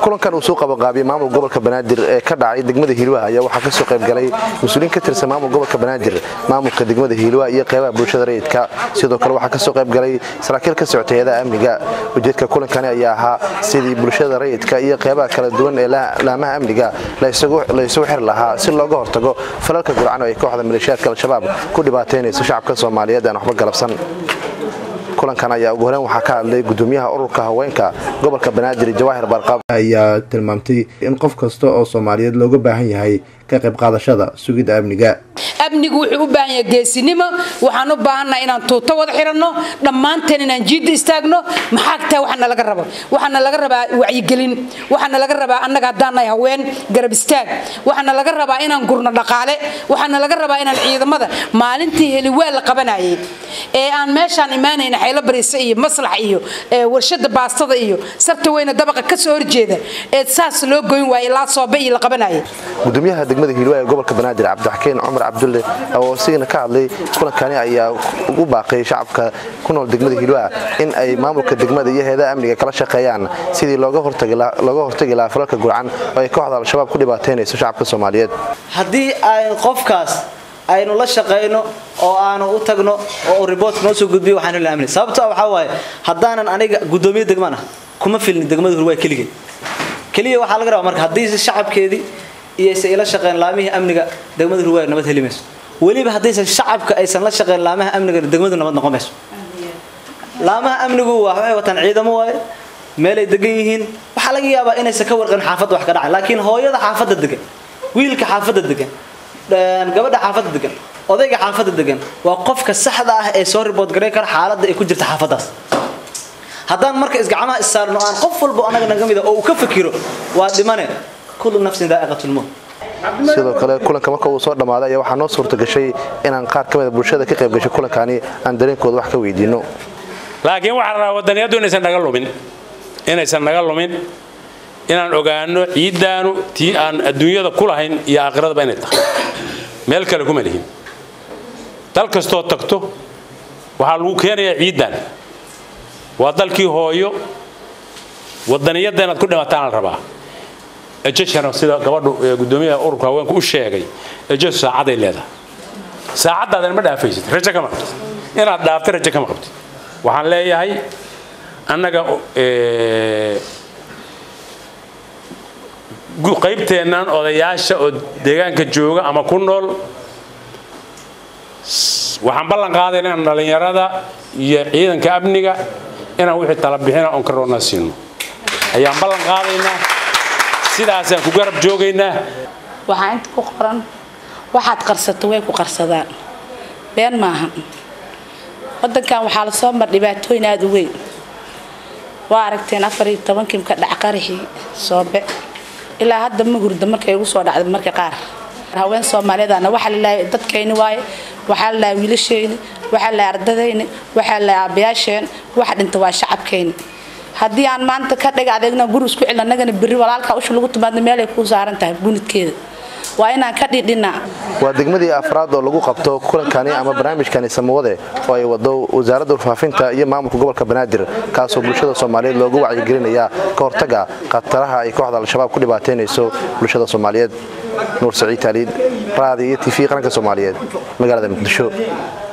kulankan uu soo qabanqaabiyey maamul gobolka banaadir ee ka dhacay degmada hiilwaha ayaa waxaa kasoo qaybgalay mas-uuliyiin ka tirsan maamul gobolka banaadir maamulka degmada hiilwaha iyo qeybaha bulshada rayidka sidoo kale waxaa kasoo qaybgalay saraakiil ka socotay hay-adaha amniga ujeedka kulankani ayaa ahaa sidii bulshada rayidka iyo qeybaha kala duwan ee laamaha amniga la isugu xiri lahaa si looga hortago falalka gurcan oo ay kooxda maleeshiyaadka al-shabaab ku dhibaataynayso shacabka soomaaliyeed aan waxba galabsan kulankan ayaa ugu horeyn waxaa ka hadlay gudoomiyaha ururka haweenka gobolka banaadir jawaahir barqaab ayaa tilmaamtay in qof kasta oo soomaaliyeed looga baahan yahay ka qayb qaadashada sugidda amniga amnigu wuxuu u baahan yahay geesinimo waxaan u baahannaha inaan tuuto wada xiranno dhammaanteen inaan jiidda istaagno maxaa tahay waxaana laga rabo waxaana laga rabaa wacyigelin waxaana laga rabaa annaga haddaan nahay haween garab istaag waxaana laga rabaa inaan gurno dhaqaale waxaana laga rabaa inaan ciidamada maalintii heliwaa la qabanayay ee aan meeshaan imaanayna xaylo bariise iyo maslax iyo warshada baastada iyo sabta weyne dabaqa ka soo horjeeda ee saas loo goyn waayay ilaa soobe iyo la qabanayay gudoomiyaha degmada hiilwaa ee gobolka banaadir cabdixakiin cumar cabdulle oo isigana ka hadlay kulankani ayaa ugu baaqay shacabka ku nool degmada hiilwaa in ay maamulka degmada iyo heedaha amniga kala shaqeeyaan sidii looga hortagi lahaa falalka gurcan oo ay kooxda al-shabaab ku dhibaataynayso shacabka soomaaliyeed haddii ay qofkaas aynu la shaqayno oo aanu u tagno oo riboort noo soo gudbiyo waxaan heli amni sababto waxaa waaye haddaanan aniga guddoomiye degmaan ah kuma filni degmada hurwaa keligeed keliya waxaa laga rabaa marka haddii shacabkeedii iyaysan ila shaqeyn laamihii amniga degmada hurwaa nabad heli mayso weliba haddaysan shacabka aysan la shaqeyn laamaha amniga degmadu nabad noqon mayso laamaha amnigu waa waxay wataan ciidamo waaye meelay degan yihiin waxaa laga yaabaa inaysan ka warqabin xaafadda wax ka dhacay laakiin hooyada xaafadda degan wiilka xaafadda degan gabadha xaafadda degan odayga xaafadda degan waa qofka saxda ah ee soo ribood garay kara xaaladda ay ku jirta xaafaddaas haddaan marka isgacmaha issaarno aan qof walbo anaga naga mida oo uu ka fikiro waa dhimane kullu nafsin daa'iqatulmawt sidoo kale kulanka marka uu soo dhammaaday ayaa waxaa noo suurta gashay inaan qaar ka mida bulshada ka qayb gashay kulankani aan dareenkooda wax ka weydiinno laakiin waxaa rabaa wadaniyaddu inaysan naga lumin inaysan naga lumin inaan ogaano ciiddaanu tii aan adduunyada ku lahayn iyo aakhiradaba inay tahay meel kale kuma lihin dal kastoo tagto waxaa lagu keenayaa ciiddan waa dalkii hooyo wadaniyadda inaad ku dhimataan la rabaa ejeshana sida gabadhu gudoomiyaha ururka haweenku u sheegay ejeshu saacaday leedahay saacaddaadana ma dhaafaysid rajo kama qabtid inaad dhaafta rajo kama qabtid waxaan leeyahay annaga qaybteennan odayaasha oo deegaanka jooga ama ku nool waxaan ballan qaadayna inaan dhallinyarada iyo ciidanka amniga inaan wixii tala bixina oon ka roona siino ayaan ballan qaadaynaa sidaasaan ku garab joogaynaa waxaa inta ku qoran waxaad qarsato way ku qarsadaan been maahan wadankan waxaa lasoo mar dhibaatooyin aada u weyn waa aragteen afar iyo tobankii ka dhac qarixii soobe ilaa hadda ma hurda markay ugu soo dhacday marka qaar haween soomaaliyeedana waxaa lalahay dadkayni waaye waxaa lalahay wiilashayni waxaa lalahay ardadayni waxaa lalahay aabayaasheen waxa dhinta waa shacabkayni haddii aan maanta ka dhaga adeegna guri isku celin annagana berri walaalka usha lagu timaadna meelay kuu saaran tahay gunidkeeda waa inaan ka dhidhinaa waa degmadii afraad oo lagu qabto kulankani ama barnaamijkani samawade oo ay wado wasaaradda warfaafinta iyo maamulka gobolka banaadir kaasoo bulshada soomaaliyeed loogu wacyigelinaya ka hortaga khataraha ay kooxda al-shabaab ku dhibaataynayso bulshada soomaaliyeed nuur saciid taaliid raadi iyo tv qaranka soomaaliyeed magaalada muqdisho